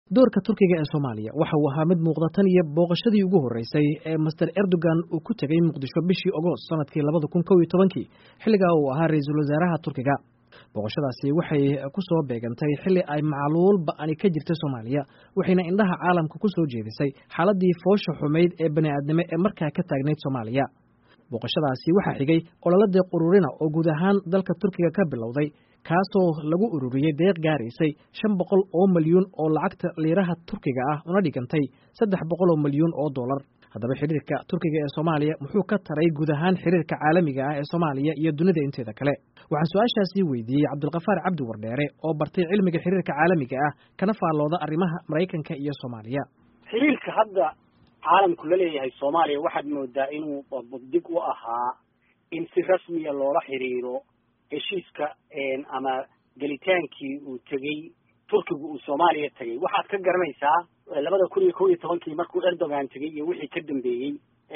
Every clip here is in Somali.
doorka turkiga ee soomaaliya waxa uu ahaa mid muuqda tan iyo booqashadii ugu horreysay ee master erdogan uu ku tegey muqdisho bishii ogost sanadkii labada kun kow iyo tobankii xilligaa uu ahaa ra-iisul wasaaraha turkiga booqashadaasi waxay ku soo beegantay xilli ay macluul ba-ani ka jirtay soomaaliya waxayna indhaha caalamka ku soo jeedisay xaaladii foosha xumayd ee bani'aadnimo ee markaa ka taagnayd soomaaliya booqashadaasi waxaa xigay ololadeeq ururina oo guud ahaan dalka turkiga ka bilowday kaasoo lagu ururiyey deeq gaaraysay shan boqol oo milyuun oo lacagta liiraha turkiga ah una dhigantay saddex boqol oo milyuun oo dollar haddaba xiriirka turkiga ee soomaaliya muxuu ka taray guud ahaan xiriirka caalamiga ah ee soomaaliya iyo dunida inteeda kale waxaan su-aashaasii weydiiyey cabdulkafaar cabdi wardheere oo bartay cilmiga xiriirka caalamiga ah kana faallooda arrimaha maraykanka iyo soomaaliya xiriirka hadda caalamku la leeyahay soomaaliya waxaad moodaa inuu buddig u ahaa in si rasmiya loola xiriiro heshiiska ama gelitaankii uu tegey turkigu uu soomaaliya tegey waxaad ka garanaysaa labada kun iyo kow iyo tobankii markuu erdogan tegey iyo wixii ka dambeeyey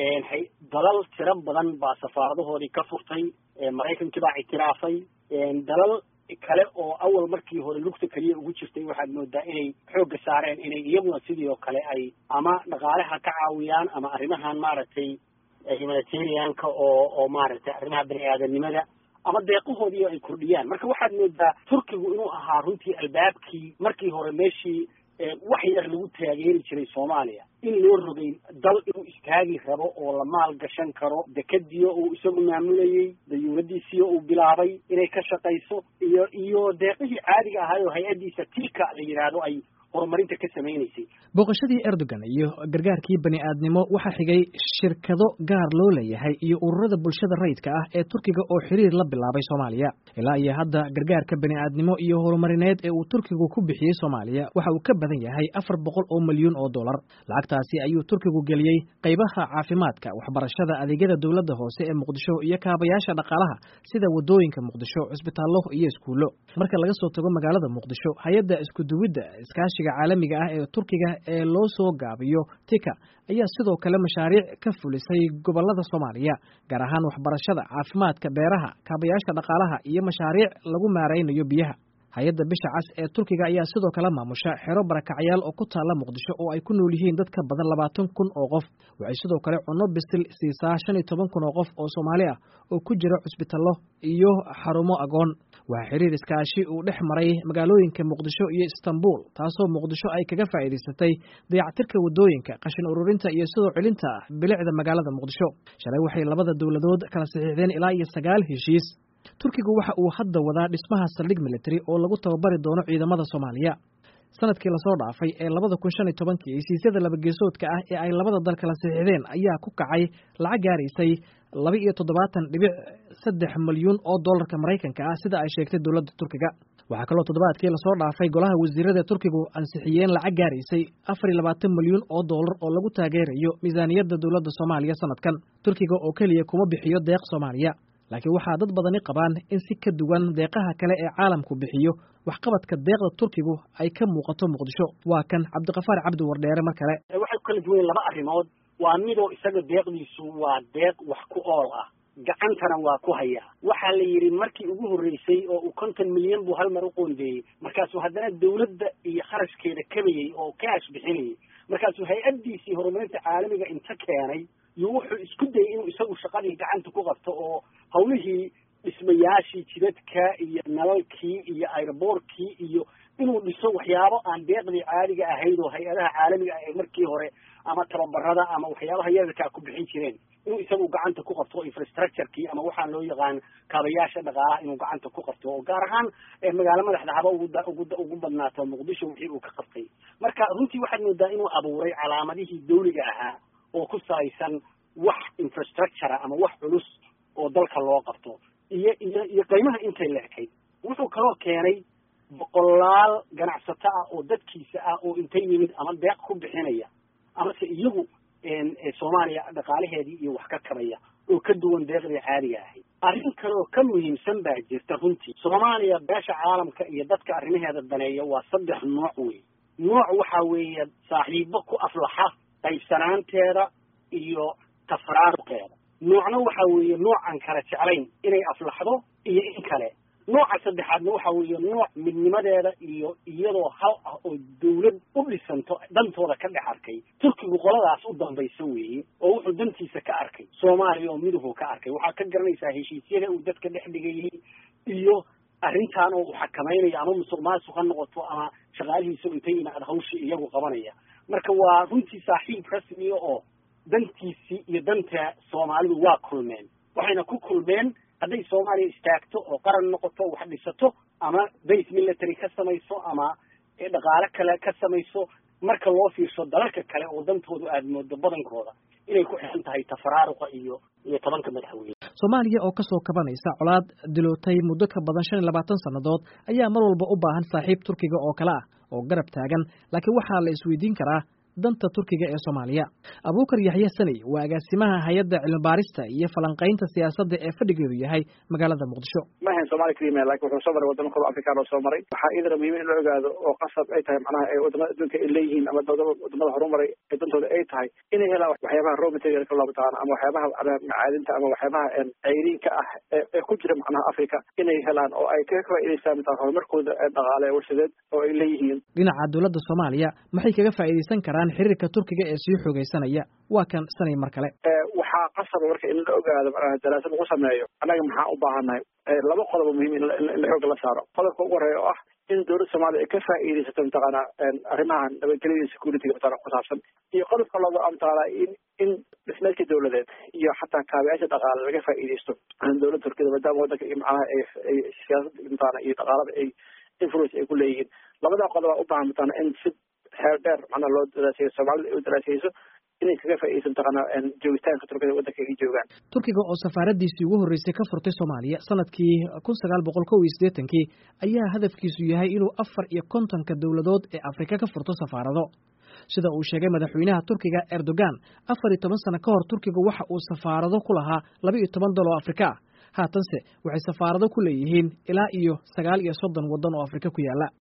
dalal tiro badan baa safaaradahoodii ka furtay maraykankii baa ictiraafay dalal kale oo awal markii hore lugta keliya ugu jirtay waxaad moodaa inay xoogga saareen inay iyaguna sidii oo kale ay ama dhaqaalaha ka caawiyaan ama arrimahan maaragtay humanitarianka oo oo maaragtay arrimaha bani aadanimada ama deeqahoodii ay kordhiyaan marka waxaad moodaa turkigu inuu ahaa runtii albaabkii markii hore meeshii wax yar lagu taageeri jiray soomaaliya in loo rogay dal inuu istaagi rabo oo la maal gashan karo dekadiyo uu isagu maamulayey dayuuradiisiyo uu bilaabay inay ka shaqayso iyo iyo deeqihii caadiga ahaay oo hay-addiisa tika la yidhaahdo ay horumarinta ka samaynaysay booqashadii erdogan iyo gargaarkii bani aadnimo waxaa xigay shirkado gaar loo leeyahay iyo ururada bulshada rayidka ah ee turkiga oo xiriir la bilaabay soomaaliya ilaa iyo hadda gargaarka bani aadnimo iyo horumarineed ee uu turkigu ku bixiyey soomaaliya waxa uu ka badan yahay afar boqol oo milyuun oo dollar lacagtaasi ayuu turkigu geliyey qaybaha caafimaadka waxbarashada adeegyada dowladda hoose ee muqdisho iyo kaabayaasha dhaqaalaha sida wadooyinka muqdisho cusbitaallo iyo iskuullo marka laga soo tago magaalada muqdisho hay-adda iskuduwidda iskaashi caalamiga ah ee turkiga ee loo soo gaabiyo tika ayaa sidoo kale mashaariic ka fulisay gobolada soomaaliya gaar ahaan waxbarashada caafimaadka beeraha kaabayaasha dhaqaalaha iyo mashaariic lagu maaraynayo biyaha hay-adda bisha cas ee turkiga ayaa sidoo kale maamusha xero barakacyaal oo ku taalla muqdisho oo ay ku nool yihiin dad ka badan labaatan kun oo qof waxay sidoo kale cunno bisil siisaa shan iyo toban kun oo qof oo soomaali ah oo ku jira cusbitallo iyo xarumo agoon waxaa xiriir iskaashi uu dhex maray magaalooyinka muqdisho iyo istanbul taasoo muqdisho ay kaga faa'iidaysatay dayactirka waddooyinka qashin ururinta iyo sidoo celinta bilicda magaalada muqdisho shalay waxay labada dowladood kala saxiixdeen ilaa iyo sagaal heshiis turkigu waxa uu hadda wadaa dhismaha saldhig military oo lagu tababari doono ciidamada soomaaliya sanadkii lasoo dhaafay ee labada kun shan iyo tobankii hesiisyada labageesoodka ah ee ay labada dal kala saxiixdeen ayaa ku kacay lacag gaaraysay laba iyo toddobaatan dhibic saddex milyuun oo dollarka maraykanka ah sida ay sheegtay dowladda turkiga waxaa kaloo toddobaadkii lasoo dhaafay golaha wasiirada turkigu ansixiyeen lacag gaaraysay afar iyo labaatan milyuun oo dollar oo lagu taageerayo miisaaniyadda dowladda soomaaliya sanadkan turkiga oo keliya kuma bixiyo deeq soomaaliya laakiin waxaa dad badani qabaan in si ka duwan deeqaha kale ee caalamku bixiyo waxqabadka deeqda turkigu ay ka muuqato muqdisho waa kan cabdikafaar cabdi wardheere mar kale waxay ku kala duwan laba arrimood waa midoo isaga deeqdiisu waa deeq wax ku ool ah gacantana waa ku hayaa waxaa la yidhi markii ugu horreysay oo uu konton milyan buu hal mar u qoondeeyey markaasuu haddana dawladda iyo kharashkeeda kabayey oo kaash bixinayay markaasuu hay-addiisii horumarinta caalamiga inta keenay iyo wuxuu isku dayay inuu isagu shaqadii gacanta ku qabto oo hawlihii dhismayaashii jidadka iyo nalalkii iyo airboortkii iyo inuu dhiso waxyaabo aan deeqdii caadiga ahayd oo hay-adaha caalamiga ah ee markii hore ama tababarada ama waxyaabaha yararkaa ku bixin jireen inuu isagu gacanta ku qabto infrastructurekii ama waxaan loo yaqaan kaabayaasha dhaqaalaha inuu gacanta ku qabto oo gaar ahaan magaalo madaxda haba ugu ugu badnaato muqdisho wixii uu ka qabtay marka runtii waxaad moodaa inuu abuuray calaamadihii dawliga ahaa oo ku salaysan wax infrastructure ama wax culus oo dalka loo qabto iyo iyo iyo qiimaha intay leekayd wuxuu kaloo keenay boqolaal ganacsato ah oo dadkiisa ah oo intay yimid ama deeq ku bixinaya amase iyagu soomaaliya dhaqaalaheedii iyo wax ka kabaya oo ka duwan deeqdii caadiga ahayd arrin kaleoo ka muhiimsan baa jirta runtii soomaaliya beesha caalamka iyo dadka arrimaheeda daneeya waa saddex nooc wey nooc waxaa weeye saaxiibo ku aflaxa qaybsanaanteeda iyo tafraaruqeeda noocna waxa weeye nooc aan kala jeclayn inay aflaxdo iyo in kale nooca saddexaadna waxa weeye nooc midnimadeeda iyo iyadoo hal ah oo dawlad u dhisanto dantooda ka dhex arkay turkigu qoladaas u dambaysa weeye oo wuxuu dantiisa ka arkay soomaaliya oo miduhu ka arkay waxaa ka garanaysaa heshiisyada uu dadka dhex dhigayay iyo arrintan oo uu xakamaynayo ama musuq maasuq ha noqoto ama shaqaalihiisa intay yimaad hawshii iyagu qabanaya marka waa runtii saaxiib rasmiya oo dantiisii iyo danta soomaalidu waa kulmeen waxayna ku kulmeen hadday soomaaliya istaagto oo qaran noqoto wax dhisato ama base military ka samayso ama dhaqaale kale ka samayso marka loo fiirsho dalalka kale oo dantoodu aada moodo badankooda inay ku xiran tahay tafaraaruqa iyo iyo tobanka madaxweyne soomaaliya oo kasoo kabanaysa colaad dilootay muddo ka badan shan iyo labaatan sannadood ayaa mar walba u baahan saaxiib turkiga oo kale ah oo garab taagan laakiin waxaa la isweydiin karaa danta turkiga ee soomaaliya abuukar yaxya saney waa agaasimaha hay-adda cilmibaarista iyo falanqaynta siyaasadda ee fadhigeedu yahay magaalada muqdisho ma ahayn somalia keliya lakin wuxuu soo maray wadamo kalo afrikaan oo soo maray waxaa idana muhiim in la ogaado oo qasab ay tahay macnaha ee wadamada adduunka ay leeyihiin ama wadamada horumaray ee dantooda ay tahay inay helaan waxyaabaha raw materialka loo mataqaana ama waxyaabaha macaadinta ama waxyaabaha ceyriinka ah ee ku jira macnaha africa inay helaan oo ay ka faa'idaystaan mataa horumarkooda dhaqaale warshadeed oo ay leeyihiin dhinaca dowladda soomaaliya maxay kaga faa'iidaysan karaan xiriirka turkiga ee sii xoogaysanaya waa kan sanay mar kale waxaa qasaba marka in la ogaado daraasad lagu sameeyo annaga maxaa u baahannahay laba qodobo muhiim in la xooga la saaro qodobka ugu horeeya oo ah in dowladda soomaaliya ay ka faa'iidaysato mataqaana arrimahan nabadgelyada security-ga mataqana ku saabsan iyo qodobka lago mataqaana in in dhismeedka dowladeed iyo xataa kaabiyaasha dhaqaale laga faa'iidaysto dowladda turkiyada maadaama waddanka iyo macnaha ay siyaasada mataqana iyo dhaqaalada ay influence ay ku leeyihiin labadaa qodoba u baahan mataqana in si xeer dheer macnaha loo daraaseeyo soomaalida ay u daraaseyso inay kaga faa'iidaysan mataqaana joogitaanka turkiyada waddanka ay joogaan turkiga oo safaaradiisii ugu horreysay ka furtay soomaaliya sanadkii kun sagaal boqol kow iyo siddeetankii ayaa hadafkiisu yahay inuu afar iyo kontonka dowladood ee afrika ka furto safaarado sida uu sheegay madaxweynaha turkiga erdogan afar iyo toban sano ka hor turkiga waxa uu safaarado ku lahaa laba iyo toban dal oo afrika ah haatanse waxay safaarado ku leeyihiin ilaa iyo sagaal iyo soddon waddan oo afrika ku yaalla